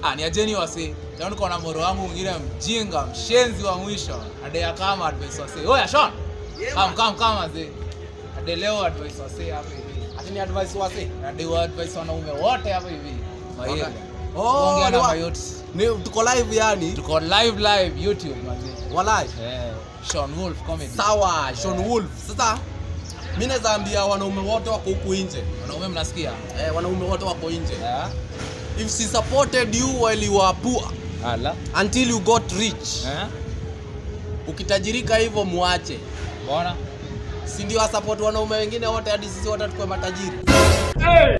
Ah, ni ajeni wasi. Leo niko na moro wangu mwingine mjinga, mshenzi wa mwisho. Ade kama advice wasi. Oya Sean. Kam kam kam aze. Ade leo advice wasi hapa hivi. Ati ni advice wasi. Ade wa advice wanaume wote hapa hivi. Mahiga. Oh, Ongea ni na wa- mayoti. Ni tuko live yani. Tuko live live YouTube manzi. Walai. Eh, Sean Wolf comedy. Sawa, Sean Wolf. Sasa mimi naweza ambia wanaume wote wako huku nje. Wanaume mnasikia? Eh, wanaume wote wako nje. Yeah. If she supported you while you were poor Ala. until you got rich. Eh? Ukitajirika hivyo muache. Mbona? Si ndio support wanaume wengine wote hadi sisi wote tukue matajiri.